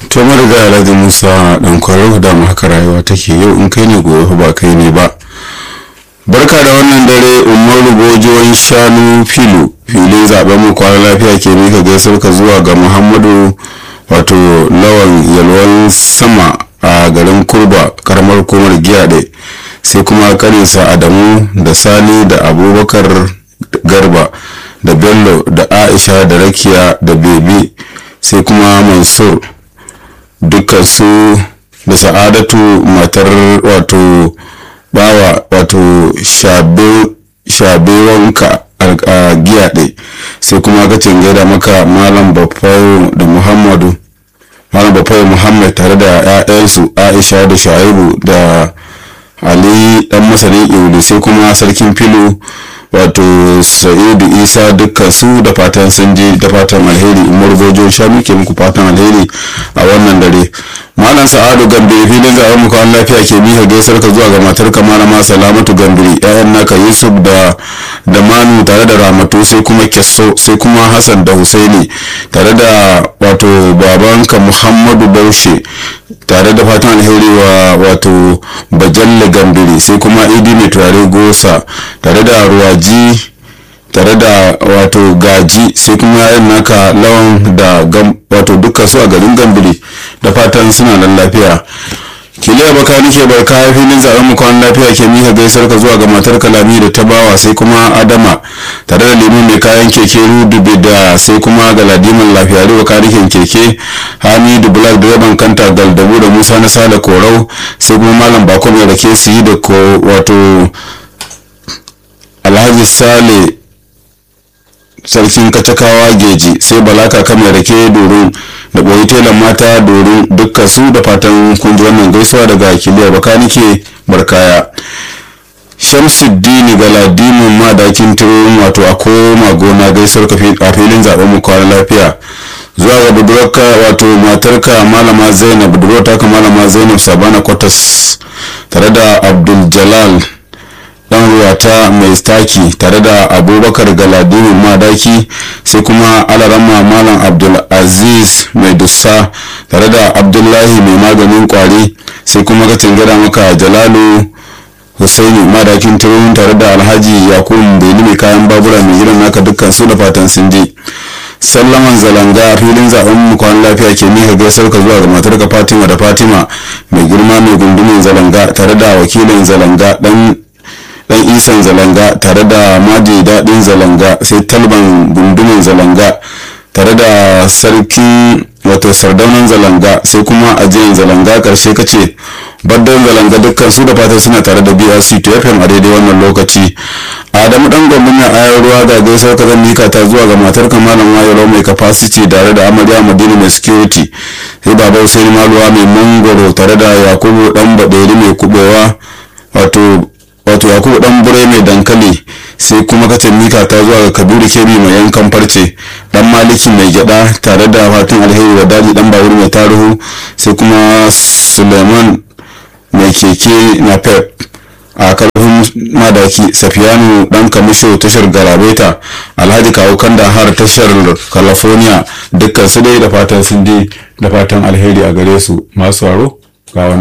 to mariga alhaji musa dan kwarau da mu haka rayuwa take yau in kai ne gobe ba kai ne ba barka da wannan dare umaru gojoyin shanu filu filin zaben mu kwana lafiya ke mika gaisar ka zuwa ga muhammadu wato lawan yalwan sama a garin kurba karamar komar giyaɗe sai kuma karinsa adamu da sani da abubakar garba da bello da aisha da rakiya da bebi sai kuma mansur dukkan su da sa'adatu matar wato bawa wato shabewanka a giyaɗe sai kuma kacin gaida maka malam bafayo da muhammadu malam bafayo muhammad tare da 'ya'yansu aisha da shaibu da ali dan masanin iuli sai kuma sarkin filo wato sa'idu isa dukkan su da fatan sun je da fatan alheri umar gojo sha muke muku fatan alheri a wannan dare malam sa'adu gambe filin zaɓen muku an lafiya ke mika gaisar ka zuwa ga matar ka malama salamatu gambiri ƴaƴan naka yusuf da da manu tare da ramatu sai kuma kesso sai kuma hassan da husaini tare da wato babanka muhammadu baushe tare da fatan alheri wa wato bajalle gambiri sai kuma idi mai turare gosa tare da ruwaji tare da wato gaji sai kuma yayin naka lawan da wato dukkan su a garin gambiri da fatan suna nan lafiya kiliya baka nike barka filin zaben mu kwan lafiya ke mika gaisar ka zuwa ga matar kalami da ta bawa sai kuma adama tare da limin mai kayan keke rudubi da sai kuma galadiman lafiya da bakarikin keke hamidu black direban kanta galdabu da musa na sale korau sai kuma malam bako mai rake su yi da ko wato alhaji sale sarkin katakawa geji sai balaka kamar rake dorin da ɓoyi telan mata dorin dukkan su da fatan kunji wannan gaisuwa daga kiliya bakanike barkaya shamsuddini galadimin madakin turin wato a koma gona gaisuwar a filin zaben mu kwana lafiya zuwa ga budurarka wato matarka malama zainab budurarta ka malama zainab sabana kwatas tare da abdul jalal dan ruwata mai staki tare da abubakar galadinin madaki sai kuma alarama malam abdul aziz mai dussa tare da abdullahi mai maganin kwari sai kuma ka gada maka jalalu husaini madakin turun tare da alhaji yakubu beni mai kayan babura mai irin naka dukkan su da fatan sun je sallaman zalanga a filin zaben mu kwan lafiya ke mika gaisar ka zuwa ga matarka fatima da fatima mai girma mai gundumin zalanga tare da wakilin zalanga dan dan isan zalanga tare da maji daɗin zalanga sai talban gundumin zalanga tare da sarkin wato sardaunan zalanga sai kuma ajiyan zalanga karshe kace baddan zalanga dukkan su da fatan suna tare da brc to fm a daidai wannan lokaci adamu dan gwamnati mai ayar ruwa ga gaisar ka zan mika ta zuwa ga matar malam wayaro mai capacity tare da amarya madina mai security sai baba hussein maluwa mai mangoro tare da yakubu dan baderi mai kubewa wato wato yakubu dan bure mai dankali sai kuma katin mika ta zuwa ga kabiru kebi mai yankan farce dan maliki mai gyada tare da fatan alheri da daji dan bawur mai taruhu sai kuma suleiman mai keke na pep a karfin madaki safiyanu dan kamisho tashar garabeta alhaji kawo kanda har tashar california dukkan su dai da fatan sun je da fatan alheri a gare su masu waro ga